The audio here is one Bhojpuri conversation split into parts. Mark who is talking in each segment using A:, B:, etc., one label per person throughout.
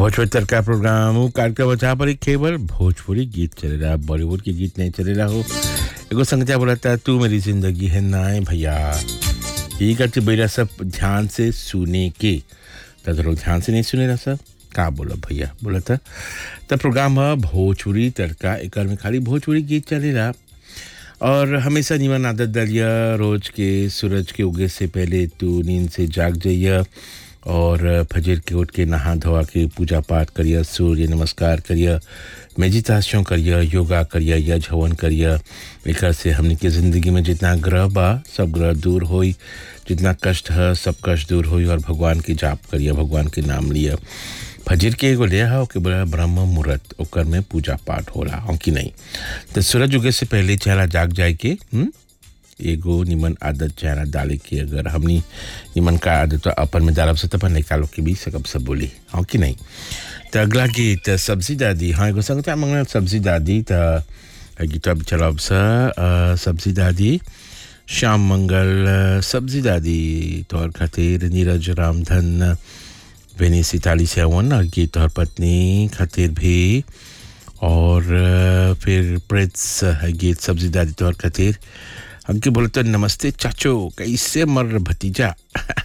A: भोजपुरी तड़का प्रोग्राम उ कार्यक्रम जहाँ पर एक केवल भोजपुरी गीत चलेला बॉलीवुड के गीत नहीं चलेला हो एगो संगीता बोला था तू मेरी जिंदगी है नाय भैया यही करते बेरा सब ध्यान से सुने के तो लोग ध्यान से नहीं सुने रहा सब का बोला भैया बोला था तब प्रोग्राम है भोजपुरी तड़का एक में खाली भोजपुरी गीत चलेला और हमेशा निमन आदत डालिया रोज के सूरज के उगे से पहले तू नींद से जाग जाइया और फजर के उठ के नहा धोवा के पूजा पाठ करिया सूर्य नमस्कार करिया मेडिटेशन करिया योगा करिया या झवन करिया एक से हमने के ज़िंदगी में जितना ग्रह बा सब ग्रह दूर होई जितना कष्ट है सब कष्ट दूर होई और भगवान की जाप करिया भगवान के नाम लिया फजर के एगो लिया है ओके बोला ब्रह्म मुहूर्त ओकर में पूजा पाठ होला हो कि नहीं तो सूरज उगे से पहले चेहरा जाग जाए के हुँ? एगो निमन आदत चेहरा डाले के अगर हमनी निमन का आदत अपन में डालब से तो अपन लड़का लोग के भी सकब सब बोली हाँ कि नहीं तो अगला गीत सब्जी दादी हाँ एगो संगता मंगल सब्जी दादी तो गीत अब चलब सा अ, सब्जी दादी श्याम मंगल अ, सब्जी दादी तौर खातिर नीरज रामधन वेनी सिताली सेवन और गीत और पत्नी खातिर भी और अ, फिर प्रिंस है गीत सब्जी दादी तौर खातिर हमके बोलते नमस्ते चाचो कैसे मर भतीजा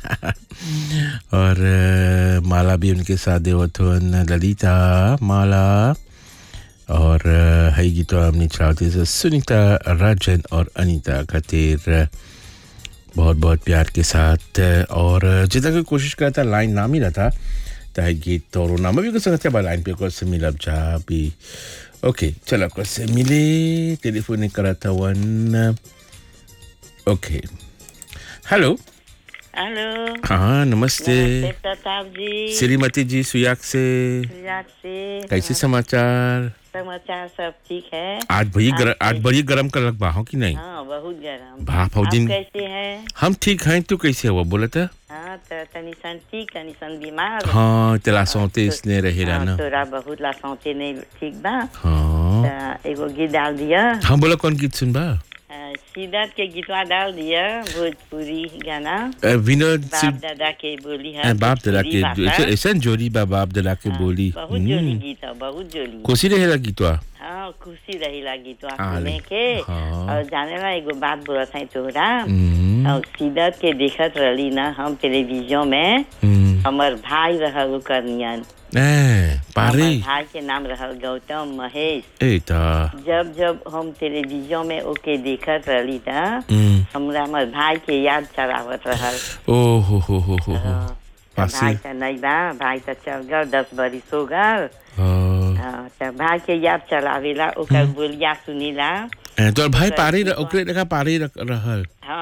A: और अ, माला भी उनके साथ देवथवन ललिता माला और अ, है गीत हमने चलाते से सुनीता राजन और अनीता खातिर अ, बहुत बहुत प्यार के साथ और जितना कोई कोशिश करता लाइन ना मिला था चाहे गीत तो नाम भी कर सकते हैं लाइन पे को से मिला जा भी ओके चलो को से मिले टेलीफोन ने करा था वन ओके हेलो
B: हेलो
A: हाँ नमस्ते
B: नमस्ते प्रताप जी
A: श्रीमती जी सुयाग से
B: गुजरात से
A: कैसे समाचार
B: समाचार सब ठीक है
A: आज भई गर,
B: आप
A: आज बड़ी गर्म कर लग हो कि नहीं
B: हाँ बहुत गर्म
A: भाप हो
B: आप
A: दिन
B: कैसे हैं
A: हम ठीक हैं तू कैसे हुआ बोला था
B: हाँ तो तनी सन ठीक तनी सन बीमार
A: हाँ तेरा सौते इसने रहेला
B: हाँ,
A: ना
B: तोरा बहुत ला सौते नहीं ठीक बा
A: हाँ
B: तो एगो गीत डाल दिया
A: हाँ बोला कौन गीत सुनबा
B: अ, सिद्धार्थ के गीतवा डाल दिया भोजपुरी गाना
A: अ, विनोद
B: बाप
A: सिंह
B: दादा के बोली
A: अ,
B: है
A: बाप दादा
B: भोजपुरी
A: के
B: भाषा।
A: ऐसा- ऐसा जोड़ी बा बाप दादा के
B: हाँ,
A: बोली
B: बहुत जोली
A: हम्म,
B: गीत है बहुत जोली
A: कोसी रहेला गीतवा
B: हाँ खुशी रही लगी तो
A: हाँ,
B: सुने
A: ले-
B: के
A: हाँ।
B: और जाने ला एगो बात बोलत है तोहरा
A: हम्म,
B: और सीधत के देखत रहली ना हम टेलीविजन में
A: हम्म,
B: हमर भाई रहल ओकर नियन
A: ए, पारे
B: हमर भाई के नाम रहल गौतम महेश
A: ए ता
B: जब जब हम टेलीविजन में ओके देखत रहली ना
A: हम्म,
B: हमरा हमर भाई के याद चलावत रहल
A: ओ हो हो हो हो हो
B: हाँ, तो
A: पासे
B: भाई तो नहीं बा भाई तो चल गल दस बरिस हो गल
A: हाँ।
B: हाँ, तो भाई के याद चलावेला ओकर बोलिया सुनीला
A: ए, तोर भाई पारे र- ओकरे लगा पारे रख- रहल